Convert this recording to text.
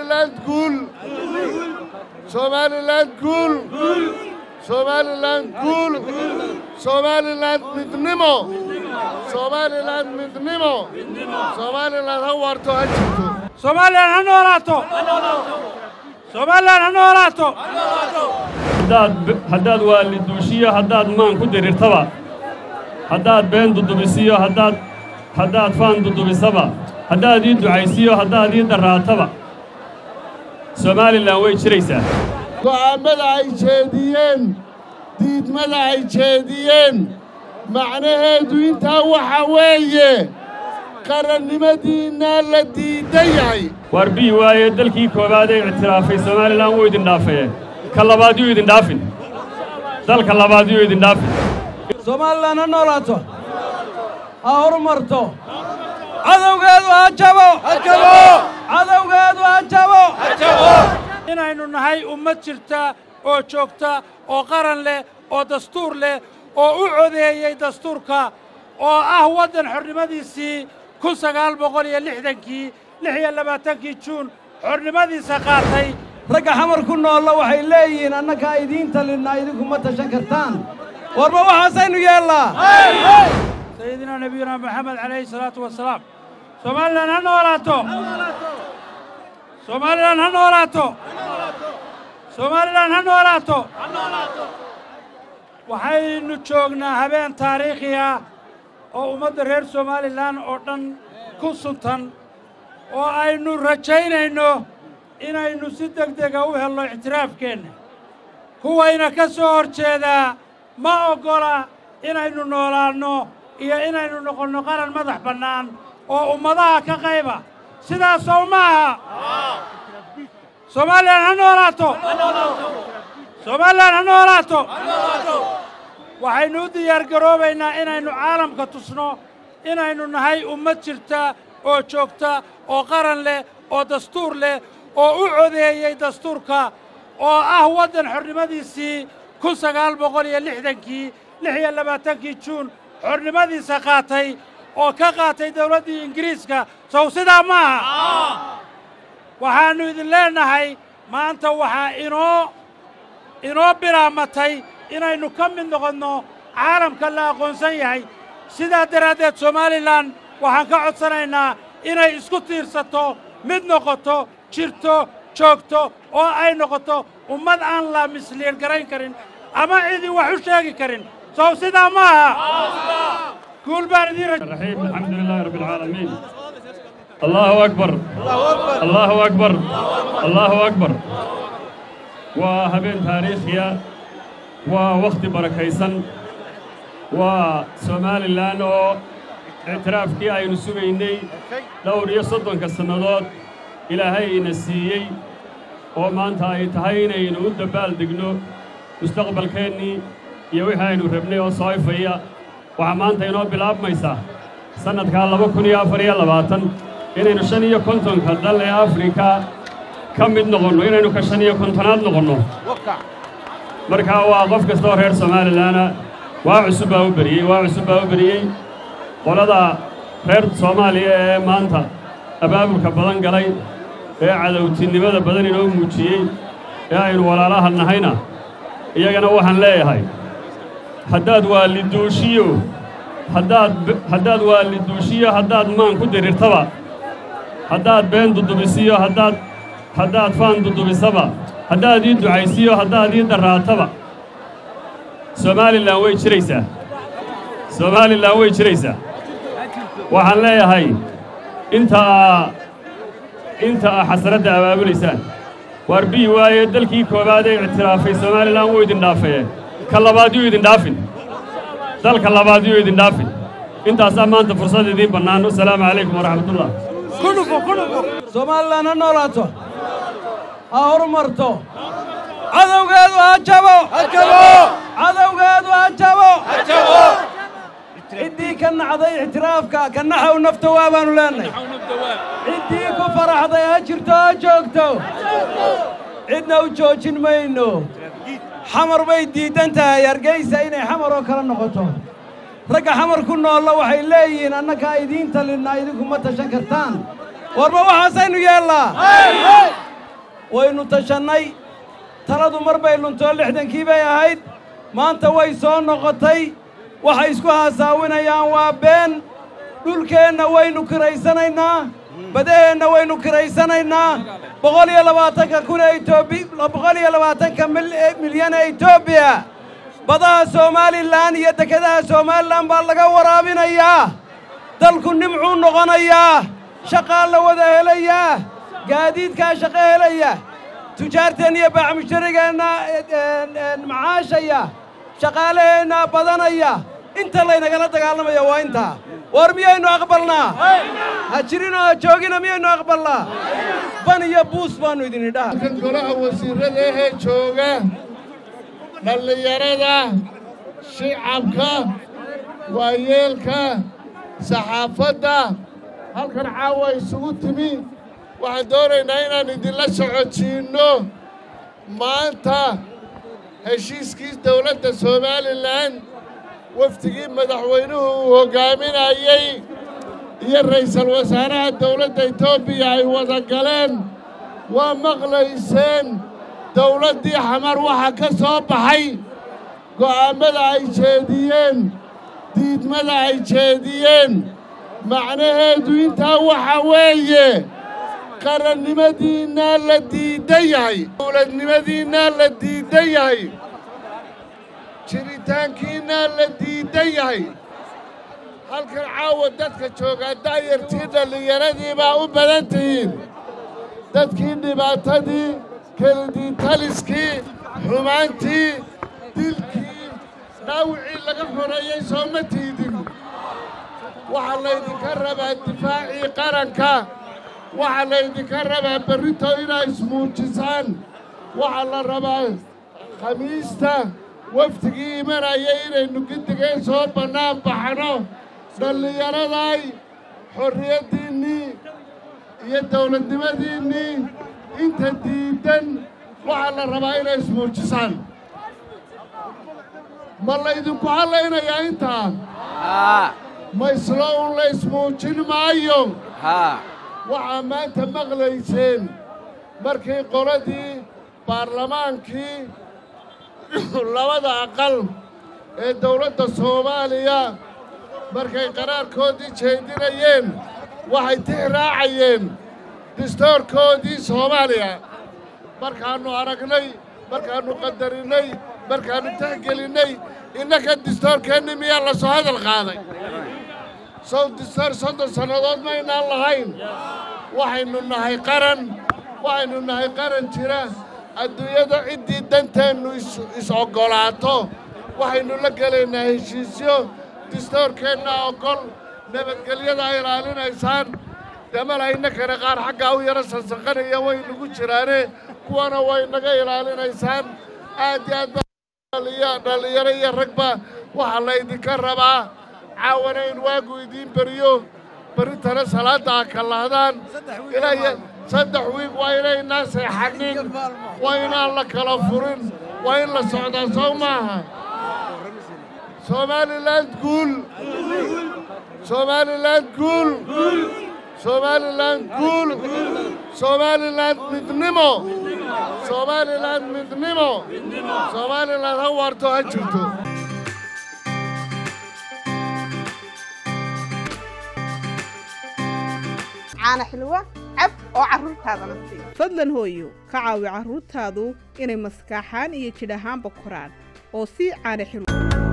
somaliland guul somaliland guul somaliland guul somaliland midnimo somaliland midnimo somaliland ha waarto ha jirto somalilan ha noolaato somalilan ha noolaato haddaad waaliduushiyo haddaad maan ku dirirtaba haddaad been dudubisiyo haddaad haddaad faan dudubisaba haddaad ii ducaysiyo haddaad ii darraataba somalilan way jiraysaa go'aammada ay jeediyeen diidmada ay jeediyeen macnaheedu intaa waxa weeye qarannimadiinnaa la diidan yahay waar bii waaye dalkii koowaad ee ictiraafay somalilan wuu idin dhaafee ka labaad yuu idin dhaafin dalka labaad yuu idin dhaafin somalilan ha noolaato ha horumarto cadowgeedu ha jabo cadowgeedu ha jabo inaynu nahay ummad jirta oo joogta oo qaran leh oo dastuur leh oo u codeeyey dastuurka oo ah waddan xornimadiisii kun sagaal boqol iyo lixdankii lix iyo labaatankii juun xornimadiisa qaatay ragga xamar ku noolla waxay leeyihiin annagaa idiin talinna idinku ma tashan kartaan warba waxaasaynu yeellaa sayidina nabiyuna maxamed calayhi salaatu wasalaam somalilan ha noolaato somalilan ha noolaato somalilan ha noolaato waxaynu joognaa habeen taariikhi ah oo ummadda reer somalilan oo dhan ku suntan oo aynu rajaynayno inaynu si deg dega u helno ictiraafkeenna kuwayna ka soo hor jeedaa ma oggola inaynu noolaanno iyo inaynu noqonno qaran madax bannaan oo ummadaha ka qayba sidaasow ma aha somalilan ha noolaato somalilan ha noolaato waxaynu u diyaargaroobaynaa inaynu caalamka tusno inaynu nahay ummad jirta oo joogta oo qaran leh oo dastuur leh oo u codeeyey dastuurka oo ah waddan xornimadiisii kun sagaal boqol iyo lixdankii lix iyo labaatankii juun xornimadiisa qaatay oo ka qaatay dawladdii ingiriiska sow sidaa ma aha waxaannu idin leennahay maanta waxaa inoo inoo bilaamatay inaynu ka mid noqonno caalamka la aqoonsan yahay sidaa daraaddeed somalilan waxaan ka codsanaynaa inay isku tiirsato mid noqoto jirto joogto oo ay noqoto ummad aan la misliir garayn karin ama cidii wax u sheegi karin sow sidaa ma aha guul baan idiin الرحيم الحمد لله رب العالمين الله أكبر الله أكبر الله أكبر وهبين تاريخيا ووقت بركيسن وسومالي لان oo اعترافkii aynu sugaynay dhowr iyo soddonka sannadood ilaahay ina siiyey oo maanta ay tahay inaynu u dabbaal degno mustaqbalkeennii iyo wixii aynu rabnay oo soo ifaya waxaa maanta inoo bilaabmaysaa sannadkaa laba kun iyo afar iyo labaatan inaynu shan iyo kontonka dal ee afrika ka mid noqonno inaynu ka shan iyo kontonaad noqonno markaa waa qof kastaoo reer somalilanna waa cusub baa u beriyey waa cusub baa u beriyey qolada reer soomaaliya ee maanta abaabulka badan galay ee cadowtinimada badan inoo muujiyey ee aynu walaalaha nahayna iyagana waxaan leeyahay haddaad waaliduushiyo haddaad haddaad waaliduushiyo haddaad maan ku dirirtaba haddaad been dudubisiyo haddaad haddaad faan dudubisaba haddaad ii ducaysiyo haddaad ii darraataba somalilan way jiraysaa somalilan way jiraysaa waxaan leeyahay intaa inta a xasaradda abaabulaysaan waar bii waaye dalkii koowaad ee ictiraafay somalilan wuu idin dhaafee ka labaad yuu idin dhaafin dalka labaad yuu idin dhaafin intaasaa maanta fursad idiin bannaan wasalaamu calaykum waraxmatullah somalilan ha noolaato ha horumarto cadowgeedu ha jabo cadowgeedu ha jabo ciddii ka nacday ictiraafka ka naxow nafta waa baannu leennahay ciddii ku faraxday ha jirto ha joogto cidna u joojin mayno xamar bay diiddan tahay hargaysa inay xamar oo kale noqoto ragga xamar ku noolla waxay leeyihiin annagaa idiin talinna idinku ma tashan kartaan warba waxaasaynu yeellaa waynu tashannay taladu mar bay luntoo lixdankii bay ahayd maanta way soo noqotay waxay isku haasaawinayaan waa been dhulkeenna waynu kiraysanaynaa badaheenna waynu kiraysanaynaa boqol iyo labaatanka kun ee etoobi boqol iyo labaatanka milyan ee etoobiya badaha somalilan iyo dekedaha somalilan baa laga waraabinayaa dalku nimcuu noqonayaa shaqaa la wada helayaa gaadiidkaa shaqo helaya tujaarteenna iyo baaxmusharigeenna macaashaya shaqaalaheenna badanaya inta laynagala dagaalamaya waa intaa war miyaynu aqbalnaa ha jirinoo ha joogina miyaynu aqbalnaa ban iyo buus baannu idin idhaha kan golaha wasiirrada ahee jooga dhallinyarada shicabka waayeelka saxaafadda halkan caawa isugu timi waxaan doonaynaa inaan idinla socodsiinno maanta heshiiskii dawladda somalilan wafdigii madaxweynuhu uu hoggaaminayey iyo ra'iisul wasaaraha dawladda etoobiya ay wada galeen waa maqlayseen dawladdii xamar waxaa ka soo baxay go'aammada ay jeediyeen diidmada ay jeediyeen macnaheedu intaa waxa weeye qarannimadiinnaa la diiddan yahay dawladnimadiinnaa la diiddan yahay jiritaankiinnaa la diiddan yahay halkan caawa dadka joogaa daayartii dhallinyaradii baa u badan tihiin dadkii dhibaatadii kelidii taliskii xumaantii dilkii dhaawicii laga xoreeyey soo ma tiidin waxaa laydinka rabaa difaacii qaranka waxaa laydinka rabaa berrito inaa ismuujisaan waxaa la rabaa khamiista wafdigii imanaya inaynu giddigeen soo bannaan baxno dhallinyaraday xorriyaddiinnii iyo dawladnimadiinnii inta diiddan waxaa la rabaa inay ismuujisaan ma laydinku hadlaynayaa intaa ma islo un la ismuujin maayo waxaa maanta maqlayseen markii qoladii baarlamaankii labada aqal ee dawladda soomaaliya markay qaraarkoodii jeedinayeen waxay tix raacayeen distoorkoodii soomaaliya markaannu aragnay markaannu qadarinnay markaannu tixgelinnay innaka distoorkeenni miyaa la soo hadal qaaday sow distoor soddon sannadood maynaan lahayn waxaynu nahay qaran waxaynu nahay qaran jira adduunyada ciddii danteennu is-oggolaato waxaynu la gelaynaa heshiisyo distoorkeenna oggol nabadgelyadaa ilaalinaysaan damalhayna kale qaar xaggaa u yaro sansanqanaya way nagu jiraane kuwana way naga ilaalinaysaan aad iyo aad baa dhallinyaro iyo ragba waxaa laydinka rabaa caawana in waagu idiin beriyo berritana salaadda ha kallahdaan ilaa saddex wiig waa inaynaa seexanin waa inaan la kala furin waa in la socdaa soo maaha somalilan guul somalilan guul somalilan guul somalilan midnimo somalilan midnimo somalilan ha waarto ha jirto caana xilwa cab oo carruurtaadana sii fadlan hooyo ka caawi carruurtaadu inay maskaaxaan iyo jidh ahaanba koraan oo sii caana xilwa